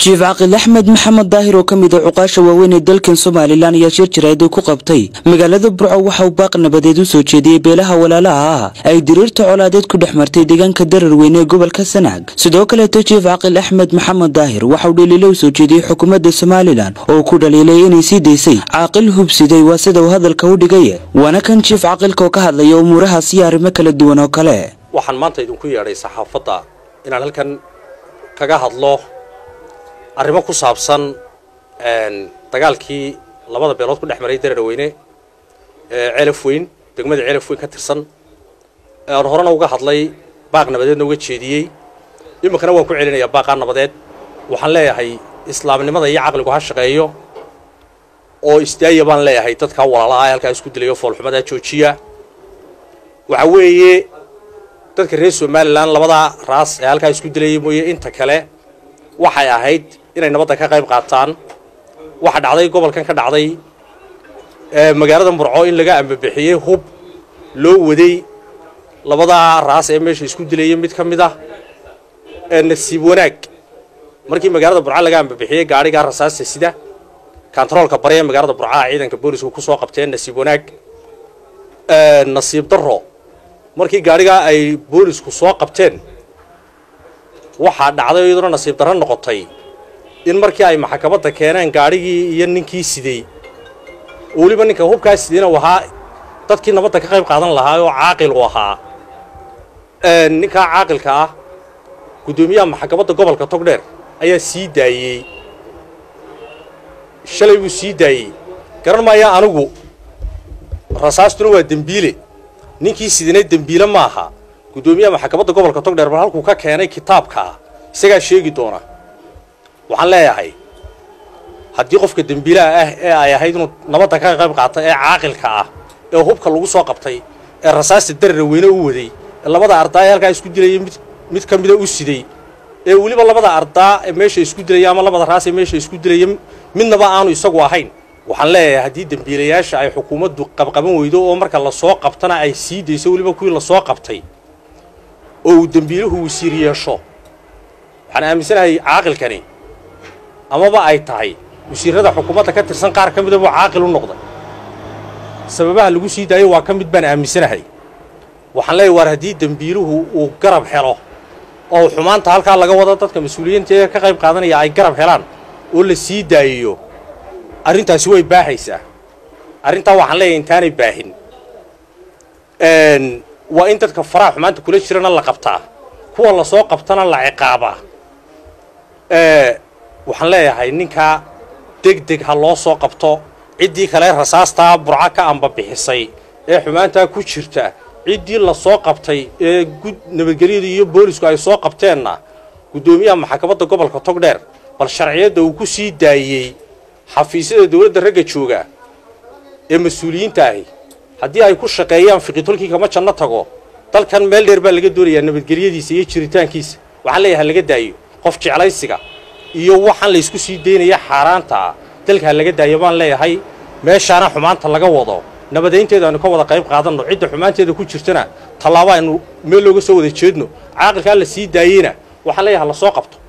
jiif caaqil axmed maxamed daahir oo ka mid a cuqaasha waaweyn ee dalkan somalilan ayaa shir jaraa'id ku qabtay magaalada burco waxa uu baaq nabadeed u soo jeediyey beelaha walaalaha ah ay diriirta colaadeed ku dhex martay deegaanka dararweyne ee gobolka sanaag sidoo kaleeto jiif caaqil axmed maxamed daahir waxa uu dhaliilo u soo jeediyey xukuumadda somalilan oo ku dhaliilay inay sii daysay caaqil hubsiday waa sida uu hadalka u dhigay waana kan jiif caaqilka oo ka hadlaya umuurahaas iyo arrimo kala duwan oo kale waxaan maanta idinku yeedhay saxaafadda inaan halkan kaga hadlo arrimo ku saabsan dagaalkii labada beelood ku dhex maray dararweyne ee ceelaf weyn degmada ceelaf weyn ka tirsan aan horena uga hadlay baaq nabadeedna uga jeediyey iminkana waan ku celinayaa baaqaa nabadeed waxaan leeyahay islaamnimada iyo caqligu ha shaqeeyo oo isdaaya baan leeyahay dadka walaalaha ee halkaa isku dilayo foolxumadaa joojiya waxa weeye dadka reer somalilan labadaa raas ee halkaa isku dilayay mooye inta kale waxay ahayd inay nabadda ka qayb qaataan waxa dhacday gobolkan ka dhacday magaalada murco in laga ambabixiyey hub loo waday labadaa raas ee meesha isku dilayay mid ka mid ah nasiib wanaag markii magaalada burca laga ambabixiyey gaadhigaa rasaasta sida kantaroolka bari ee magaalada burcaha ciidanka boolisku ku soo qabteen nasiib wanaag nasiib darro markii gaadhigaa ay boolisku soo qabteen waxaa dhacday iyaduna nasiib darro noqotay in markii ay maxkamadda keeneen gaadhigii iyo ninkii sidey oo weliba ninka hubkaa sideyna u ahaa dadkii nabadda ka qayb qaadan lahaa oo caaqil u ahaa ninkaa caaqilka ah guddoomiyaha maxkamadda gobolka togdheer ayaa sii daayey shalay buu sii daayey garan maayaa anigu rasaastuna waa dembiile ninkii sidina dembiile ma aha guddoomiyaha maxkamadda gobolka togdheer bal halkuu ka keenay kitaabkaa isagaa sheegi doona waxaan leeyahay haddii qofka dembiilaha ah ee ay ahayd inuu nabadda ka qayb qaata ee caaqilka ah ee hubka lagu soo qabtay ee rasaasta darara weyne u waday ee labada ardaa ee halkaa isku dilayay mid mid ka mida u siday ee weliba labada ardaa ee meesha isku dilaya ama labada raas ee meesha isku dilaya midnaba aanu isagu ahayn waxaan leeyahay haddii dembiilayaasha ay xukuumaddu qabqaban weydo oo marka lasoo qabtana ay sii dayso weliba kuwii lasoo qabtay oo uu dembiiluhu wasiir yeesho waxaan aaminsanahay caaqilkani amaba ay tahay wasiirada xukuumadda ka tirsan qaar ka mida buu caaqil u noqday sababaha lagu sii daayo waa ka mid baan aaminsanahay waxaan leeyahy waar haddii dembiiluhu uu garab helo oo xumaanta halkaa laga wado dadka mas-uuliyiinta ee ka qayb qaadanaya ay garab helaan oo la sii daayiyo arrintaasi way baahaysaa arrintaa waxaan leeyahay intaanay baahin waa in dadka faraha xumaanta kula jirana la qabtaa kuwa lasoo qabtana la ciqaabaa waxaan leeyahay ninkaa deg deg ha loo soo qabto ciddii kale rasaastaa burco ka ambabixisay ee xumaantaa ku jirta ciddii lasoo qabtay ee gud nabadgelyadu iyo boolisku ay soo qabteenna guddoomiyaha maxkamadda gobolka togdheer bal sharciyadda uu ku sii daayey xafiisyada dawladda ragga jooga ee mas-uuliyiinta ahi haddii ay ku shaqeeyaan fiqitolkii kama janno tago dalkan meel dheer baa laga doonayaa nabadgelyadiisa iyo jiritaankiisa waxaan leeyahay ha laga daayo qof jeclaysiga iyo waxaan laysku sii daynaya xaaraanta ah dalka ha laga daayo baan leeyahay meeshaana xumaanta laga wado nabadaynteeda aynu ka wada qayb qaadanno cidda xumaanteeda ku jirtana tallaabo aynu meel looga soo wada jeedno caaqilkaa la sii daayeyna waxaan leeyahay ha la soo qabto